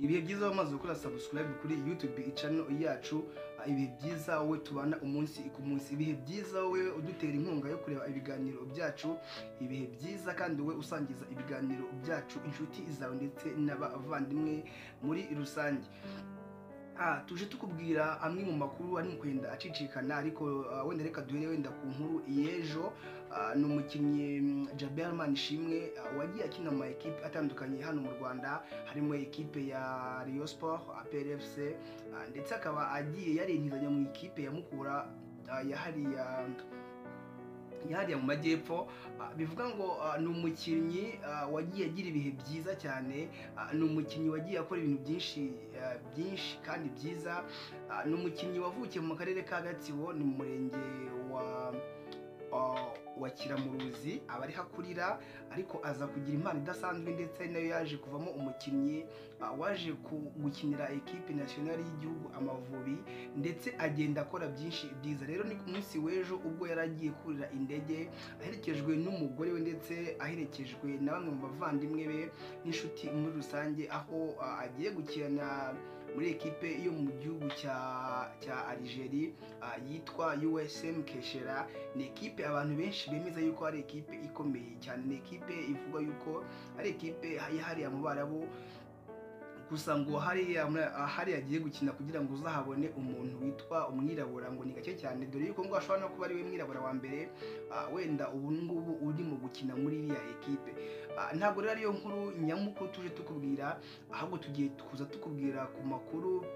ibihe byiza wamaze gukora subscribe kuri youtube channel yacu ibihe byiza wowe tubana umunsi ku munsi ibihe byiza wowe udutera inkunga yo kureba ibiganiro byacu ibihe byiza kandi wowe usangiza ibiganiro byacu inshuti zawe ndetse n'abavandimwe muri rusange Ah, tuje tukubwira amwe mu makuru ari mu kwenda acicikana ariko ah, wenda reka duhere wenda ku nkuru y'ejo Ah, ni umukinnyi mm, Jaberman Shimwe ah, wagiye akina mu ma ekipe atandukanye hano mu Rwanda harimo ekipe ya Rayon Sport APR FC ah, ndetse akaba agiye yarintizanya mu ikipe ya Mukura ah, ya hariya yahariya mu majyepfo Ah, bivuga ngo ah, ni umukinnyi ah, wagiye agira ibihe byiza cyane Ah, ni umukinnyi wagiye akora ibintu byinshi ah, byinshi kandi byiza Ah, ni umukinnyi wavukiye mu karere ka gatsibo ni mu murenge wa ah, wa kiramuruzi aba ari hakurira ariko aza kugira impano idasanzwe ndetse nayo yaje kuvamo umukinnyi ah, waje ku- gukinira ekipe nasiyonari y'igihugu amavubi ndetse agenda akora byinshi byiza rero ni ku munsi w'ejo ubwo yari agiye kurira indege aherekejwe n'umugore we ndetse aherekejwe na bamwe mu bavandimwe be n'inshuti muri rusange aho ah, agiye gukina muri ekipe yo mu gihugu cya cya Algeria ah, yitwa USM Keshera ni ekipe abantu benshi bemeza yuko ari ekipe ikomeye cyane ni ekipe ivuga yuko ari ekipe yahariye mu barabu gusa ngo hariya muri- ah, hariya agiye gukina kugira ngo uzahabone umuntu witwa umwirabura ngo ni gake cyane dore yuko ngo ashobora no kuba ari we mwirabura wa mbere ah, wenda ubu ngubu urimo gukina muri iriya ekipe Ah, ntabwo rero ariyo nkuru nyamukuru tuje tukubwira ahubwo tugiye kuza tukubwira ku makuru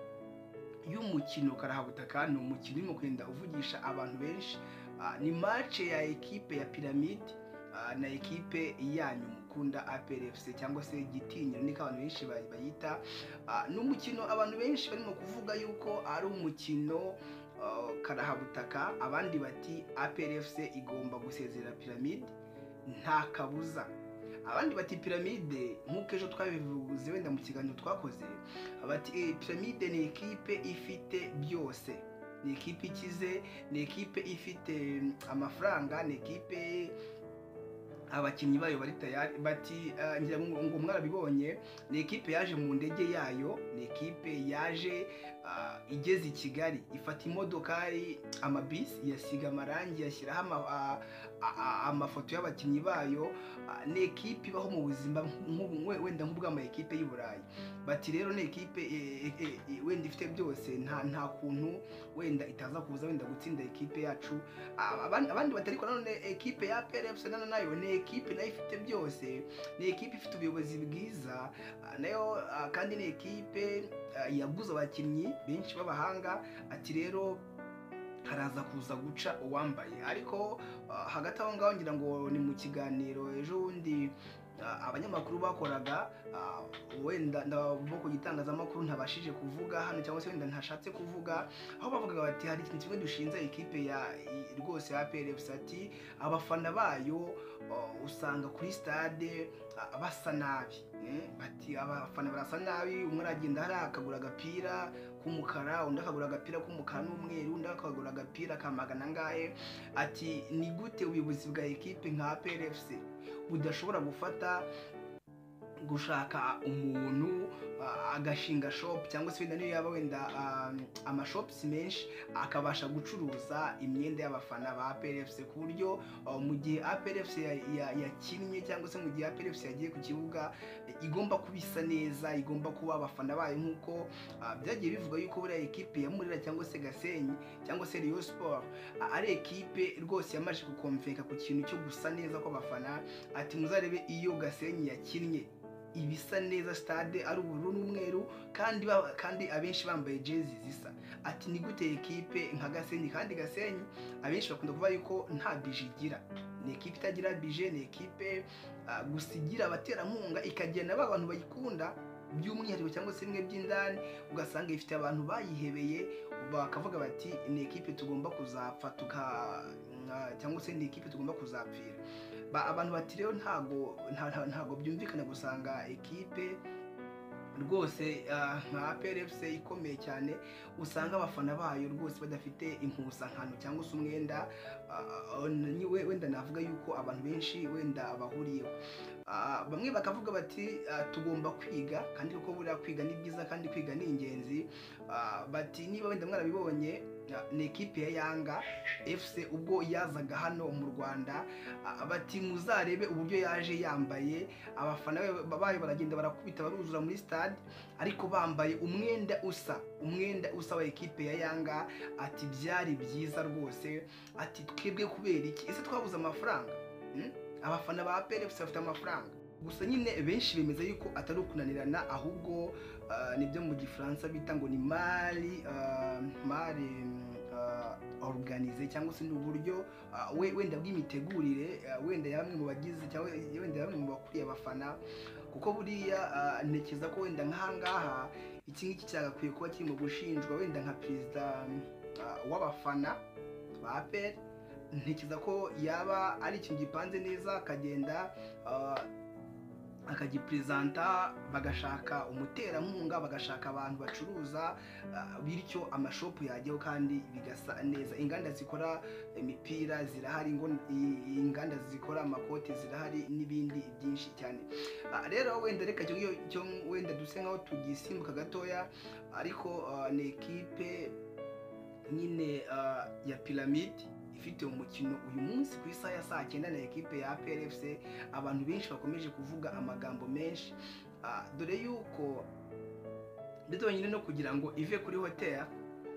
y'umukino karahabutaka ni umukino urimo kugenda uvugisha abantu benshi Ah, ni mace ya ekipe ya piramide ah, na ekipe yanyu mukunda APRFC cyangwa se gitinyiro niko abantu benshi ba- bayita Ah, ni umukino abantu benshi barimo kuvuga yuko ari umukino ah, karahabutaka abandi bati APRFC igomba gusezera piramide nta kabuza abandi bati piramide nk'uko ejo twabivuze wenda mu kiganiro twakoze bati "Eh, piramide ni ekipe ifite byose ni ekipe ikize ni ekipe ifite mm, amafaranga ni ekipe abakinnyi bayo bari tayari bati "Ah, ngira ngo ngo mwarabibonye ni ekipe yaje mu ndege yayo ni ekipe yaje ah, igeze i kigali ifata imodokari amabisi yasiga amarangi yashyiraho ama- ah, ah, ah, amafoto y'abakinnyi bayo Ah, ni ekipe ibaho mu buzima nk'ubu- we- wenda nk'ubw'ama ekipe y'i burayi bati rero ni ekipe eh, eh, eh, eh, wenda ifite byose nta nta kuntu wenda itaza kuza wenda gutsinda ekipe yacu Aba- abandi abandi batari ko nanone ekipe ya PRFC nana nayo ni ekipe nayo ifite byose ni ekipe ifite ubuyobozi bwiza ah, nayo ah, kandi ni ekipe ah, yaguze abakinnyi benshi b'abahanga ati rero haraza kuza guca uwambaye ariko ah, hagati aho ngaho ngira ngo ni mu kiganiro ejo bundi ah, abanyamakuru bakoraga ah, wenda ndabo ku gitangazamakuru ntabashije kuvuga hano cyangwa se wenda ntashatse kuvuga aho bavugaga bati hari ikintu kimwe dushinze ikipe ya i- rwose ya PRFC ati abafana bayo uh, usanga kuri stade uh, basa nabi eh, bati abafana barasa nabi umwe aragenda hariya akagura agapira k'umukara undi akagura agapira k'umukara n'umweru undi akagura agapira ka magana angahe ati ni gute ubuyobozi bwa ekipe nka PRFC budashobora gufata gushaka umuntu ah, agashinga shop cyangwa se wenda niyo yaba wenda ah, amashops menshi akabasha gucuruza imyenda y'abafana ba APRFC ku buryo ah, mu gihe APRFC ya- ya- yakinnye cyangwa se mu gihe APRFC yagiye ku kibuga eh, igomba kuba isa neza igomba kuba abafana bayo nk'uko ah, byagiye bivugwa yuko buriya ekipe ya Murera cyangwa se Gasenyi cyangwa se Rayon Sport ah, ari ekipe rwose yamaze gukomveka ku kintu cyo gusa neza kw'abafana ati muzarebe iyo Gasenyi yakinnye ibisa neza stade ari ubururu n'umweru kandi ba- kandi abenshi bambaye jezi zisa ati ni gute ekipe nka Gasenyi kandi Gasenyi abenshi bakunda kuvuga yuko nta bije igira ni ekipe itagira bije ni ekipe ah, gusa igira abaterankunga ikagena ba bantu bayikunda by'umwihariko cyangwa se bimwe by'indani ugasanga ifite abantu bayihebeye bakavuga bati ni ekipe tugomba kuzapfa tuka nka- cyangwa se ni ekipe tugomba kuzapfira ba abantu bati rero ntago nta- nta- ntago byumvikana gusanga ekipe rwose ah, nka PRFC ikomeye cyane usanga abafana bayo rwose badafite impuzankano cyangwa se umwenda ah, ah, ni- we- wenda navuga yuko abantu benshi wenda bahuriyeho Ah, bamwe bakavuga bati ah, tugomba kwiga kandi kuko buriya kwiga ni byiza kandi kwiga ni ingenzi Ah, bati niba wenda mwarabibonye ah, ni ekipe ya yanga fc ubwo yazaga hano mu rwanda Ah, bati muzarebe uburyo yaje yambaye abafana be babaye baragenda barakubita baruzura muri stade ariko bambaye umwenda usa umwenda usa wa ekipe ya yanga ati byari byiza rwose ati twebwe kubera iki ese twabuze amafaranga Hmm? abafana ba apr gusa bafite amafaranga gusa nyine benshi bemeza yuko atari ukunanirana ahubwo ah, nibyo mu gifaransa bita ngo ni mari ah, mari organize cyangwa se ni uburyo ah, we- wenda bw'imitegurire ah, wenda ya bamwe mu bagize cyangwa wenda ya bamwe mu bakuriye abafana kuko buriya ah, ntekereza ko wenda nk'ahangaha iki ngiki cyagakwiye kuba kiri mu gushinjwa wenda nka perezida ah, w'abafana ba apr ntekereza ko yaba ari ikintu gipanze neza akagenda ah, akagiperezanta bagashaka umuterankunga bagashaka abantu bacuruza ah, bityo amashopu yajyaho kandi bigasa neza inganda zikora imipira zirahari ngo i- inganda zikora amakoti zirahari n'ibindi byinshi cyane Ah, rero wenda reka icyo ngicyo cyo wenda duse nkaho tugisimbuka gatoya ariko ah, ni ekipe nyine ah, ya piramide ifite umukino uyu munsi ku isaha ya saa cyenda na ekipe ya PRFC abantu benshi bakomeje kuvuga amagambo menshi Ah, dore yuko ndetse nyine no kugira ngo ive kuri hoteli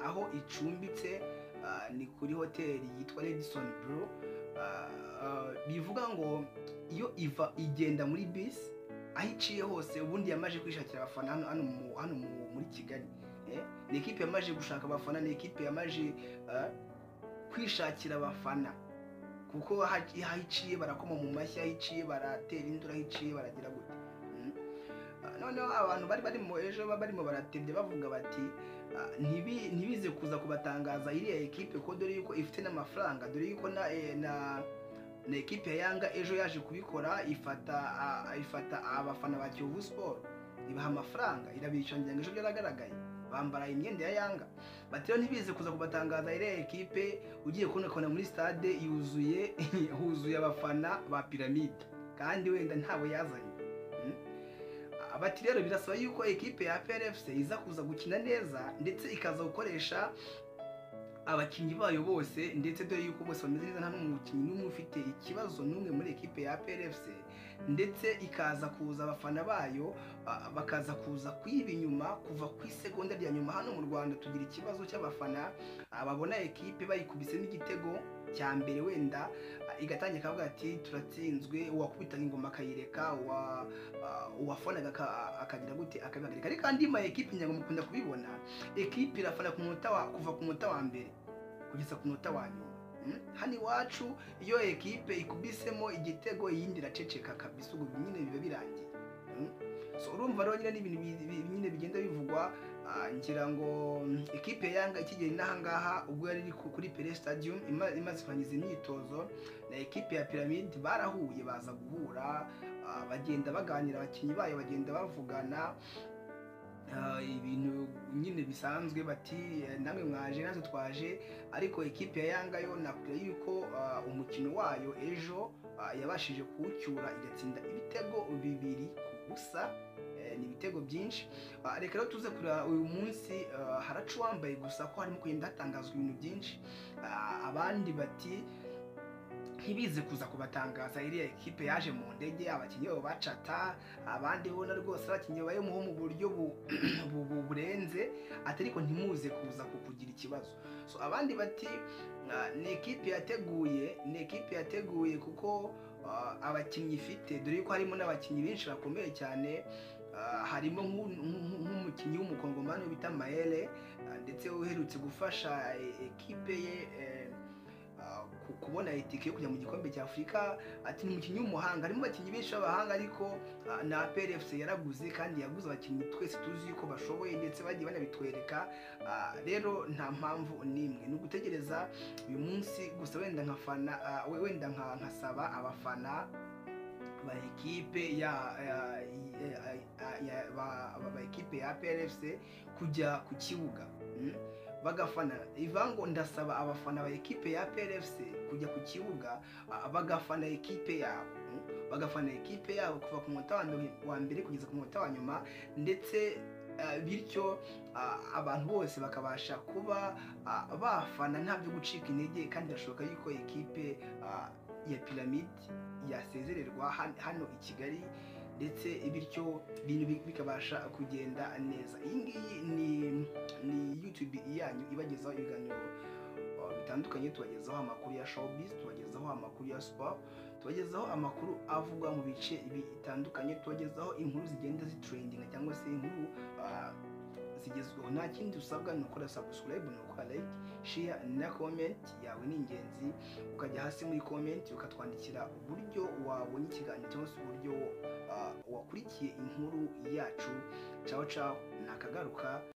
aho icumbitse ah, ni kuri hoteli yitwa Radisson Blu Ah, ah, bivuga ngo iyo iva igenda muri bisi aho iciye hose ubundi yamaje kwishakira abafana hano hano mu- hano mu- muri Kigali Eh, ni ekipe yamaje gushaka abafana ni ekipe yamaje ah, kwishakira abafana kuko haci- aho iciye barakoma mu mashyi aho iciye baratera induru aho iciye baragira gute Mm. Ah, noneho abantu bari barimo ejo ba- barimo baratebya bavuga bati ah, ntibi- ntibize kuza kubatangaza iriya ekipe ko dore yuko ifite n'amafaranga dore yuko na eh, na na ekipe ya yanga ejo yaje kubikora ifata ah, ifata abafana ba kiyovu siporo ibaha amafaranga irabishyura ngo ejo byaragaragaye bambara imyenda ya yanga bati rero ntibize kuza kubatangaza iriya ekipe ugiye kubona kubona muri stade yuzuye huzuye abafana ba piramide kandi wenda ntabo yazanye Mm? Ah, bati rero birasaba yuko ekipe ya PRFC iza kuza gukina neza ndetse ikaza gukoresha abakinnyi bayo bose ndetse dore yuko bose bameze neza nta n'umukinnyi n'umwe ufite ikibazo n'umwe muri ekipe ya PRFC ndetse ikaza kuza abafana bayo ah, bakaza kuza kuyiba inyuma kuva ku isegonda rya nyuma hano mu Rwanda tugira ikibazo cy'abafana ababona ekipe bayikubise n'igitego cya mbere wenda ah, igatangira akavuga ati turatsinzwe uwakubitaga ingoma akayireka uwa- ah, uwafonaga aka- akagira gute akabihagarika ariko andi ma ekipe nyago mukunda kubibona ekipe irafana ku munota wa kuva ku munota wa mbere kugeza ku munota wa nyuma Mm? hano iwacu iyo ekipe ikubisemo igitego iyindi iraceceka kabisa ubwo nyine biba birangiye Mm? so urumva rero nyine n'ibintu bi- bi- nyine bigenda bivugwa Ah, ngira ngo mm, ikipe ya yanga ikigera inahangaha ubwo yari iri ku- kuri pere stadium ima- imaze kurangiza imyitozo na ekipe ya piramide barahuye baza guhura ah, bagenda baganira abakinnyi bayo bagenda bavugana Ah, ibintu nyine bisanzwe bati eh, namwe mwaje natwe twaje ariko ekipe ya yanga yo nakubwira yuko ah, umukino wayo ejo ah, yabashije kuwucyura igatsinda ibitego bibiri ku busa Eh, ni ibitego byinshi Ah, reka rero tuze kureba uyu munsi ah, haracu wambaye gusa ko harimo kugenda hatangazwa ibintu byinshi Ah, abandi bati ntibize kuza kubatangaza iriya ekipe yaje mu ndege abakinnyi babo bacata abandi bona rwose abakinnyi bayemuho mu buryo bu- bu- bu- burenze ati ariko ntimuze kuza ku- kugira ikibazo so abandi bati ah, ni ekipe yateguye ni ekipe yateguye kuko ah, abakinnyi ifite dore yuko harimo n'abakinnyi benshi bakomeye cyane Ah, harimo nk'u- nk'u- nk'umukinnyi w'umukongomani bita maele ah, ndetse uherutse gufasha e- ekipe ye eh, ah, ku- kubona itike yo kujya mu gikombe cya afurika ati ni umukinnyi w'umuhanga harimo abakinnyi benshi b'abahanga ariko ah, na prfc yaraguze kandi yaguze abakinnyi twese tuzi yuko bashoboye ndetse bagiye banabitwereka Ah, rero nta mpamvu n'imwe ni ugutegereza uyu munsi gusa wenda nkafana ah, we- wenda nka- nkasaba abafana ba ekipe ya ya- ya- ya- ba- ba- ba ekipe ya PRFC kujya ku kibuga mm, bagafana ivango ndasaba abafana ba ekipe ya PRFC kujya ku kibuga ah, bagafana ekipe yabo mm. bagafana ekipe yabo kuva ku munota wa mbere- wa mbere kugeza ku munota wa nyuma ndetse ah, bityo ah, abantu bose bakabasha kuba ah, bafana nta byo gucika intege kandi birashoboka yuko ekipe ah, ya piramide yasezererwa han- hano i kigali ndetse bityo ibintu bi- bikabasha kugenda neza iyi ngiyi ni ni youtube yanyu ibagezaho ibiganiro uh, bitandukanye tubagezaho amakuru ya showbiz tubagezaho amakuru ya sport tubagezaho amakuru avugwa mu bice bitandukanye tubagezaho inkuru zigenda zitrendinga cyangwa se inkuru uh, zigezweho nta kindi usabwa ni ukora subscribe ni ukora like share na comment yawe ni ingenzi ukajya hasi muri comment ukatwandikira uburyo wabonye ikiganiro cyangwa se uburyo uh, wakurikiye inkuru yacu caho caho nakagaruka